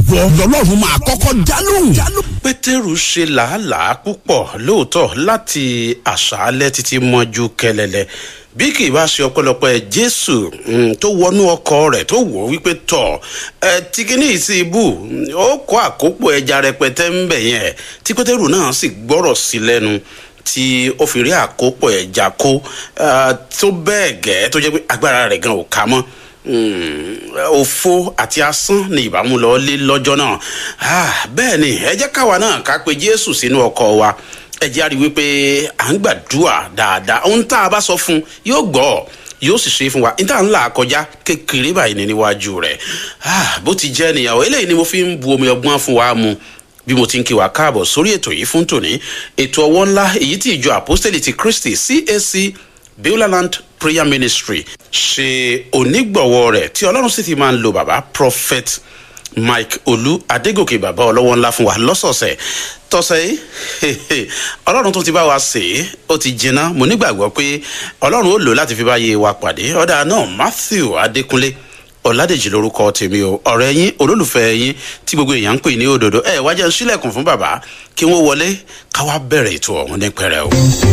ìwọ lọ́lọ́run máa kọ́kọ́ dálóhùn. pétérù ṣe làálàá púpọ̀ lóòótọ́ láti àṣálẹ́ títí mọ́jú kẹlẹ́lẹ́ bí kì í bá ṣe ọpẹ́lọpẹ́ jésù tó wọnú ọkọ rẹ̀ tó wò ó wípé tọ̀ ẹ tìkíní sí ibù ó kó àkópọ̀ ẹja rẹpẹtẹ ń bẹ̀ yẹn tí pétérù náà sì gbọ́rọ̀ sí lẹ́nu tí ó fi rí àkópọ̀ ẹja kó tó bẹ́ẹ̀ gẹ́ tó jẹ́ pé agbára rẹ̀ gan ò ká mọ́ òfo àti asán ni ìbámu lọ lé lọ́jọ́ náà bẹ́ẹ̀ ni ẹ jẹ́ káwa náà ká pe jésù sínú ọkọ̀ wa ẹ jẹ́ àrí wípé à ń gbàdúrà dáadáa ohun tá a bá sọ fún yóò gbọ́ yóò sì ṣe fún wa níta ńlá kọjá kékeré báyìí ní níwájú rẹ̀ bó ti jẹ́ nìyàwó eléyìí ni mo fi ń bu omi ọgbọ́n fún wa mu bí mo ti ń kí wa káàbọ̀ sórí ètò yìí fún tòní ètò ọwọ́ ńlá èyí tí ìjọ àpọ́sítẹ́lì ti kristi cac beulah prayer ministry ṣe onígbọ̀wọ́ rẹ̀ tí ọlọ́run sì ti máa ń lo bàbá prophet mike olú adégòkè bàbá ọlọ́wọ́ ńlá fún wa lọ́sọ̀ọ̀sẹ̀ tọ́sẹ̀ yìí ọlọ́run tó ti bá wa sè é ó ti jiná mo nígbàgbọ́ pé ọlọ́run ó lò láti fi bá yé wa pàdé ọ̀dà náà matthew adékúnlé ọ̀làdèjì lórúkọ tèmi o ọ̀rẹ́ yín olólùfẹ́ yín tí gbogbo èèyàn ń pè ní òdòdó ẹ̀ wájà ń sílẹ̀kùn fún bàbá kí wọ́n wọlé káwá bẹ̀rẹ̀ ètò ọ̀hún ní pẹ̀rẹ̀ o.